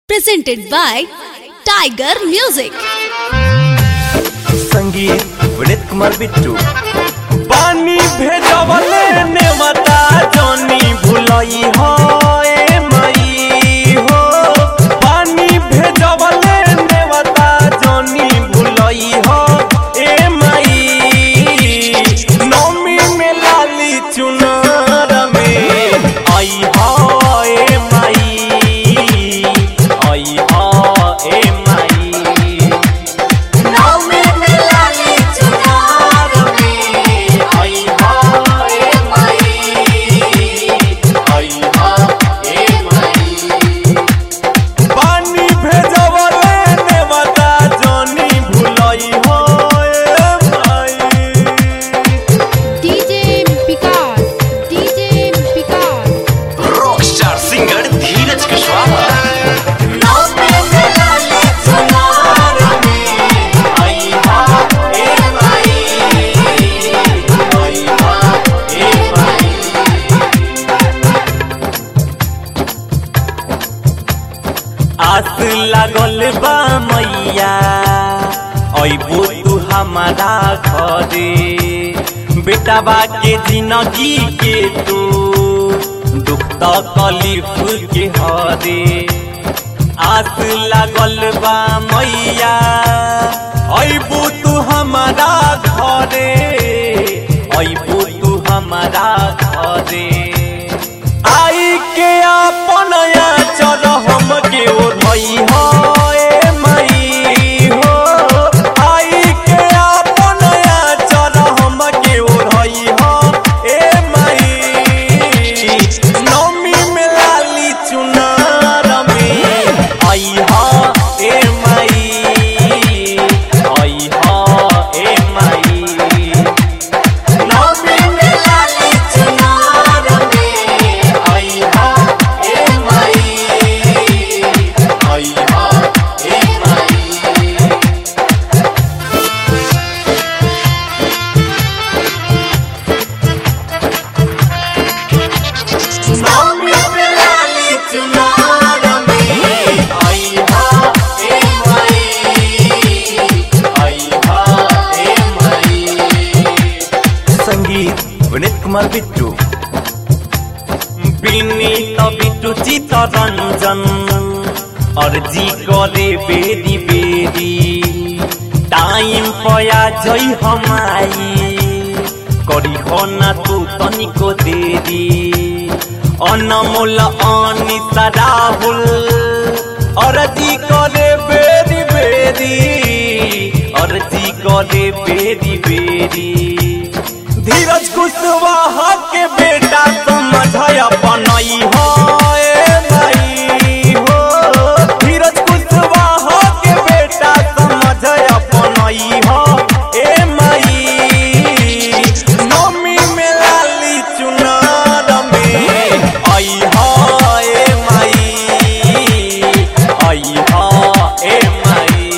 presented by Tiger Music. संगीत विनीत कुमार बिट्टू पानी भेजवले नेवता जनी भुलई हो ए मई हो पानी भेजवले नेवता जनी भुलई हो ए मई नौमी में लाली चुनार में आई हो ए मई आई हो ए मई नौमी में लाली चुनार में आई हा ए मई आई हा ए मई पानी भेजवले नेवता जनी भुलई हो ए भाई DJ Picard, DJ Picard. Rockstar singer Dheeraj Kushwaha नौमी में लाली चुनार में आई हा ए मई आई हा ए मई आस लागल बा मैया अबू तू हमारा घरे बेटाबा के जिंदगी के तू दुख तकलीफ के हरे आस लागल बा मैया अबू तू हमारा घरे अबू तू हमारा घरे आई के अपन चल हम के ओढ़ई हो ए मई हो आई के अपन चल हम के ओढ़ई हो ए मई नौमी में लाली चुनार में आई हो ए मई आई हो ए मई नौमी में लाली चुनार में आई हा ए मई आई हा ए मई नौमी में लाली चुनार में आई हा ए मई आई हा ए मई संगीत विनीत कुमार बिट्टू विनीत बिट्टू चित रंजन अर्जी करे बेरी बेरी टाइम पया जई हमाई करी हो ना तू तनिको देरी अनमोल अनिता राहुल अर्जी करे बेरी बेरी अर्जी करे बेरी बेरी धीरज कुशवाहा के बेटा समझ अपनई हो ए भाई हो धीरज कुशवाहा के बेटा समझ अपनई हो ए मई नौमी में लाली चुनार में आई हो ए मई आई हो ए मई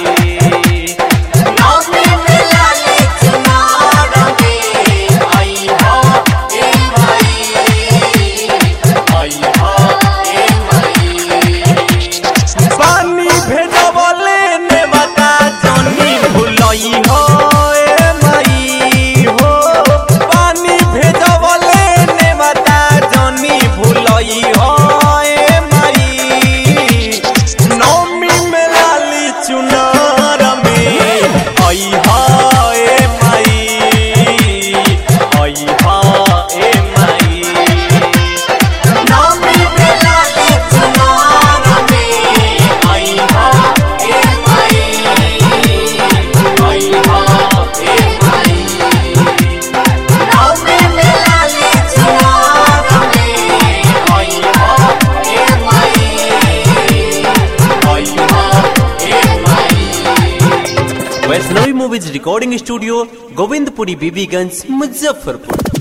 नौमी में लाली चुनार में आई हा ए मई आई हा ए मई पानी भेजवले नेवता जनी भुलई हो ए मई हो पानी भेजवले नेवता जनी भुलई हो ए मई नौमी में लाली चुनार में आई हा ए मई आई हा ए मई नौमी में लाली चुनार में आई हा ए मई आई हा ए मई नौमी में लाली चुनार में आई हा ए मई आई हा ए मई Vaishnavi movies recording studio Govindpuri Bibiganj Muzaffarpur